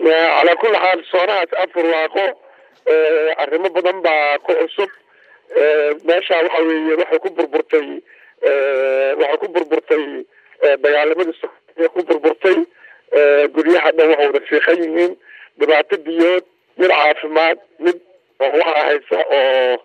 calaa kulli xaal soonahaas afar waaqo arrimo badan baa ku cusub meesha waxa weeye waxay ku burburtay waxay ku burburtay dagaalamadii somaaliya ku burburtay guryaha dhan waxay wada fiiqan yihiin dhibaato biyood mid caafimaad mid waxa haysa oo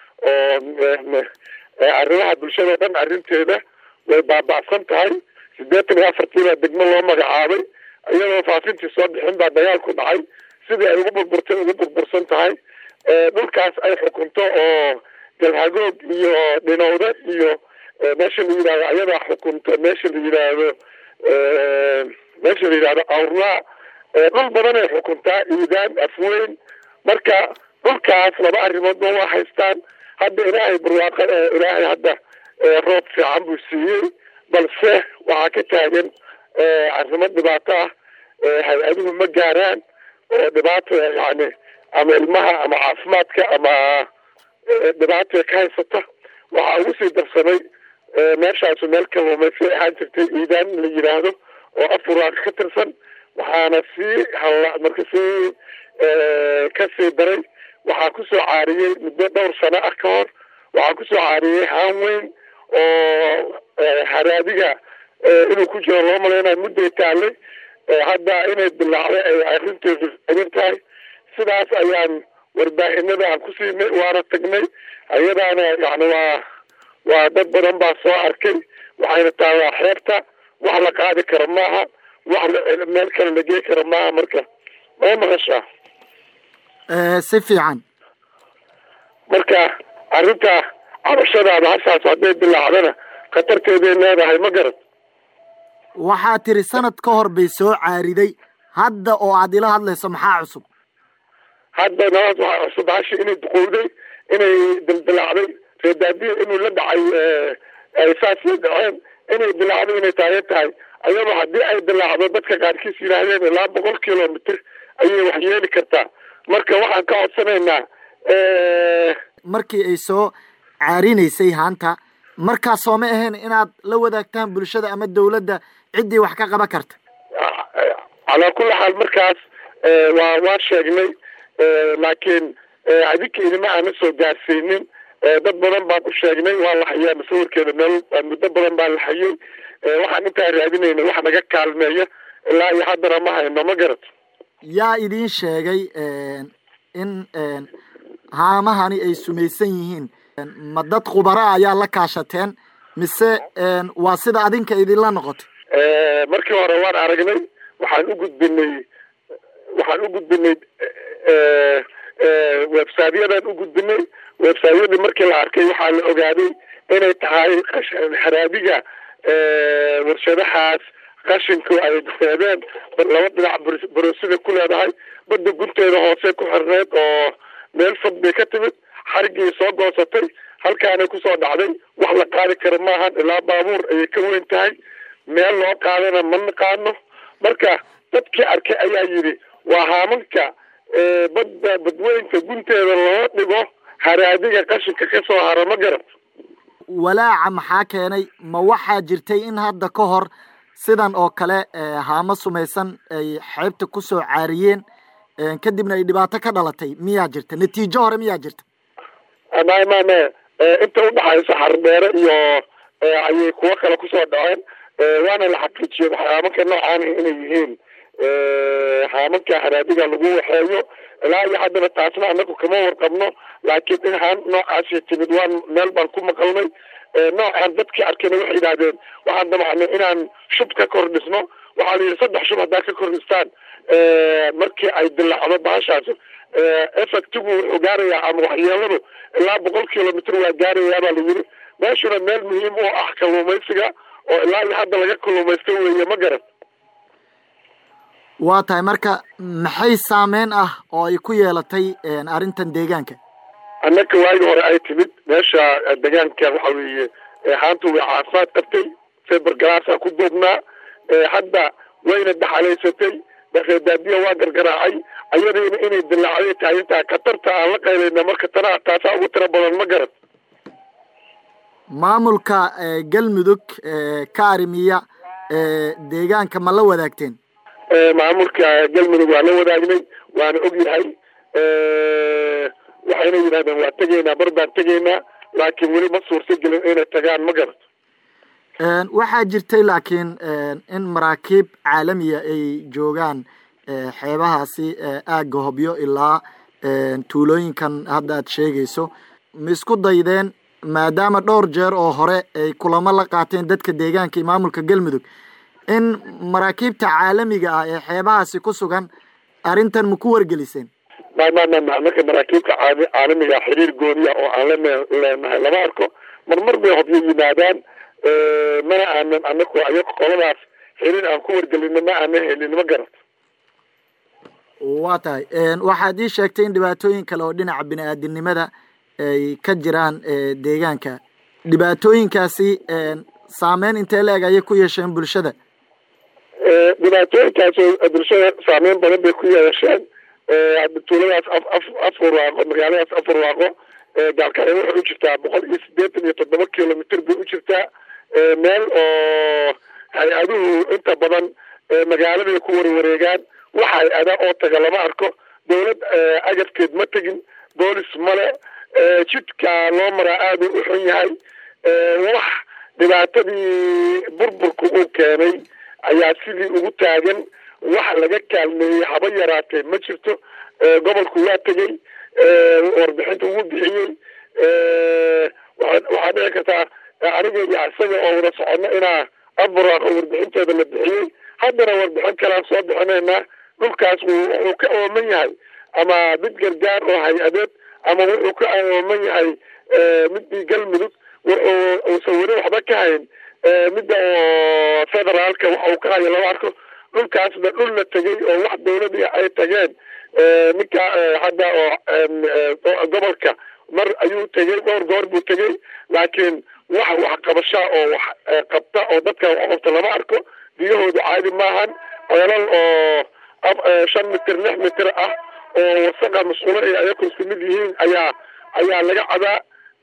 oo arrimaha bulshada dhan arrinteeda way baaba'san tahay siddeetan iyo afartii baa degmo loo magacaabay iyadoo faafintii soo bixin baa dagaalku dhacay sidii ay ugu burburtay ugu burbursan tahay dhulkaas ay xukunto oo galhagoog iyo dhinowda iyo meesha la yidhahdo ayadaa xukunto meesha la yidhaahdo meesha la yidhahdo awrlaa dhul badan ay xukuntaa iidaan afweyn marka dhulkaas laba arrimood ba waa haystaan hadda ilaahay barwaaqo ilaahay hadda roob fiican buu siiyey balse waxaa ka taagan arrimo dhibaato ah hay-aduhu ma gaaraan oo dhibaata yani ama ilmaha ama caafimaadka ama dhibaata ka haysata waxaa ugu sii darsamay meeshaasu meel kaluumaysi ahaan jirtay iidaan la yidhaahdo oo afuraaq ka tirsan waxaana sii halla marka sii kasii daray waxaa kusoo caariyey muddo dhowr sano ah ka hor waxaa kusoo caariyey haan weyn oo haraadiga inuu ku jiro loo malaynayo mudday taallay hadda inay bilaacday ay arrinteedu taagan tahay sidaas ayaan warbaahinada aan ku siinay waana tagnay ayadaana yani waa waa dad badan baa soo arkay waxayna tahay waa xeebta wax la qaadi karo maaha wax meel kale la gey karo maaha marka ma maqashaa si fiican marka arrinta cabashadaada hashaas hadday bilaacdana khatarteeday leedahay ma garad waxaa tiri sanad ka hor bay soo caariday hadda oo aad ila hadlayso maxaa cusub hadda nabad waxaa cusub hashi inay duqowday inay dildilaacday reedaadiya inuu la dhacay ay saas la dhaceen inay dilaacday inay taagan tahay ayadoo haddii ay dilaacdo dadka qaarkiis yidhaahdeen ilaa boqol kilomitr ayay wax yeeli kartaa marka waxaan ka codsanaynaa markii ay soo caarinaysay haanta markaas soo ma ahayn inaad la wadaagtaan bulshada ama dawladda ciddii wax ka qaban karta calaa kulli xaal markaas waa waa sheegnay laakiin adinka idima aana soo gaarsiinin dad badan baan u sheegnay waa la hayaa masawirkeeda meel muddo badan baa la hayay waxaan intaa raadinayna wax naga kaalmeeya ilaa iyo haddana ma hayno ma garat yaa idiin sheegay in haamahani ay sumaysan yihiin ma dad khubara ayaa la kaashateen mise waa sida adinka idinla noqotay markii hore waan aragnay waxaan u gudbinay waxaan u gudbinay websityadan u gudbinay websiteyadii markii la arkay waxaa la ogaaday inay tahay haraadiga warshadahaas qashinku ay reebeen laba dhinac borosida ku leedahay badda gunteeda hoose ku xirneed oo meel fog bay ka timid xarigii soo goosatay halkaanay kusoo dhacday wax la qaadi karo maahan ilaa baabuur ayay ka weyn tahay meel loo qaadana ma naqaano marka dadkii arkay ayaa yidhi waa haamanka badda badweynka gunteeda loo dhigo haraadiga qashinka ka soo hara ma garat walaaca maxaa keenay ma waxaa jirtay in hadda ka hor sidan oo kale haamo sumaysan ay xeebta kusoo caariyeen kadibna ay dhibaato ka dhalatay miyaa jirta natiijo hore miyaa jirta may may may inta udhaxaysa xardheere iyo ayay kuwo kale kusoo dhaceen waana la xaqiijiyey haamanka noocaan inay yihiin haamanka haraadiga lagu waxeeyo ilaa iyo haddana taasna anagu kama warqabno laakiin in haan noocaasi timid waan meel baan ku maqalnay noocan dadkii arkayna waxay yidhahdeen waxaan damacnay inaan shub ka kordhisno waxaa la yidhi saddex shub haddaa ka kordhistaan markii ay dilaacdo bahashaas effectigu wuxuu gaarayaa ama waxyeeladu ilaa boqol kilomitr waa gaarayaa baa la yidhi meeshuna meel muhiim u ah kalluumaysiga oo ilaa iyo hadda laga kalluumaysto weeye ma garan waa tahay marka maxay saameyn ah oo ay ku yeelatay arrintan deegaanka annaka waagii hore ay timid meesha deegaanka waxa weeye haantu way caafimaad qabtay feber galaasaa ku duubnaa hadda wayna daxalaysatay reedaadiya waa gargaraacay ayadiina inay dilaacday taagan tahay khatarta aan la qaylayna marka tana taasaa ugu tiro badan ma garan maamulka galmudug ka arrimiya deegaanka ma la wadaagteen maamulka galmudug waa la wadaagnay waana og yahay waxayna yidhahdeen waa tegaynaa bar baan tegaynaa laakiin weli ma suurta gelin inay tagaan ma garato waxaa jirtay laakiin in maraakiib caalamiya ay joogaan xeebahaasi aagga hobyo ilaa tuulooyinkan hadda aad sheegayso ma isku daydeen maadaama dhowr jeer oo hore ay kulamo la qaateen dadka deegaanka iyo maamulka galmudug in maraakiibta caalamiga ah ee xeebahaasi ku sugan arrintan ma ku wargeliseen ma ma ma ma marka maraakiibta caalamiga xiriir gooniya oo aan la leenahay lama arko marmar bay hobyo yimaadaan mana aanan anaku ayago qoladaas xiriir aan ku wargelino ma aanan helin ma garato waa tahay waxaad ii sheegtay in dhibaatooyin kale oo dhinaca bini-aadinimada ay ka jiraan deegaanka dhibaatooyinkaasi saameyn intee la eg ayay ku yeesheen bulshada dhibaatooyinkaas bulshada saameyn badan bay ku yeesheen tuuladaas afurwaaqo magaaladaas afurwaaqo gaalkacyo waxay u jirtaa boqol iyo sideetan iyo toddoba kilomitr bay u jirtaa meel oo hay-aduhu inta badan magaaladay ku warwareegaan wax hay-ada oo taga lama arko dawlad agabkeed ma tegin boolis male jidka loo maraa aada u xun yahay wax dhibaatadii burburka uu keenay ayaa sidii ugu taagan wax laga kaalmeeyey haba yaraatee ma jirto gobolku waa tegey warbixinta wuu bixiyey waxaa dhici kartaa aniga iyo isaga oo wada socono inaa aburaaqo warbixinteeda la bixiyey haddana warbixin kalaan soo bixinaynaa dhulkaas wuxuu ka ooman yahay ama mid gargaar oo hay-adeed ama wuxuu ka ooman yahay midii galmudug wuxuu uusan weli waxba ka hayn midda oo federaalka waxa uu ka hayo lama arko dhulkaasna dhul la tegey oo wax dawladii ay tageen ninka hadda oo gobolka mar ayuu tegey dhowr goor buu tegey laakiin wax waxqabashaa oo wax qabta oo dadka wax qabta lama arko biyahoodu caadi maahan ceelal oo shan mitir lix mitir ah oo wasaqa masquulo ay ayaku isku mid yihiin ayaa ayaa laga cadaa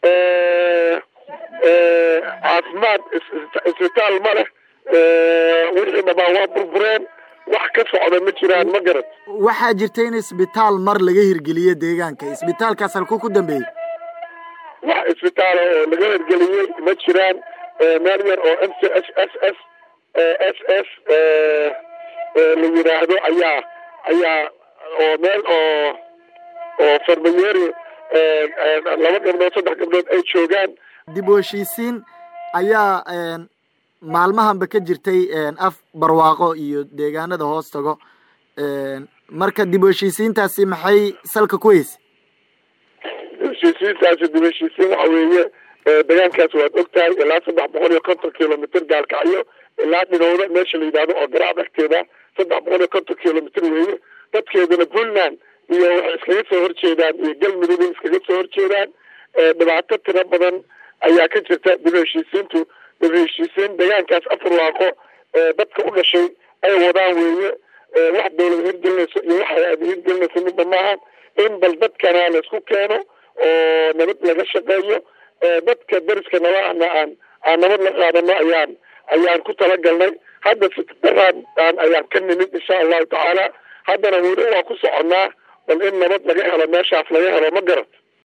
caafimaad isbitaal ma leh wixii dhabaan waa burbureen wax ka socda ma jiraan ma garad waxaa jirta in isbitaal mar laga hirgeliyo deegaanka isbitaalkaas halkuu ku dambeeyey wax isbitaala oo laga hirgeliyey ma jiraan meel yar oo m c s s s s s la yidhaahdo ayaa ayaa oo meel oo oo farmayeri laba gabdhood saddex gabdhood ay joogaan dib u heshiisiin ayaa maalmahanba ka jirtay af barwaaqo iyo deegaanada hoos tago marka dib u heshiisiintaasi maxay salka ku heysay dib heshiisiintaasi dib heshiisiin waxa weeye deegaankaas waad og tahay ilaa saddex boqol iyo konton kilomitr gaalkacyo ilaa dhinowda meesha la yidhahdo oo garaac agteeda saddex boqol iyo konton kilomitr weeye dadkeeduna puntland iyo waxay iskaga soo horjeedaan iyo galmudug iskaga soo horjeedaan dhibaato tiro badan ayaa ka jirta dib heshiisiintu dib heshiisiin deegaankaas afurwaaqo dadka u dhashay ay wadaan weeye wax dawlad hirgelinayso iyo wax hay-ad hirgelinayso midba maaha in bal dadkana laisku keeno oo nabad laga shaqeeyo dadka dariska nabahana aan aan nabad la qaadano ayaan ayaan ku talagalnay hadda fikdaraan ayaan ka nimid insha allahu tacaala haddana weli waa ku soconnaa bal in nabad laga helo meeshaas laga helo ma garat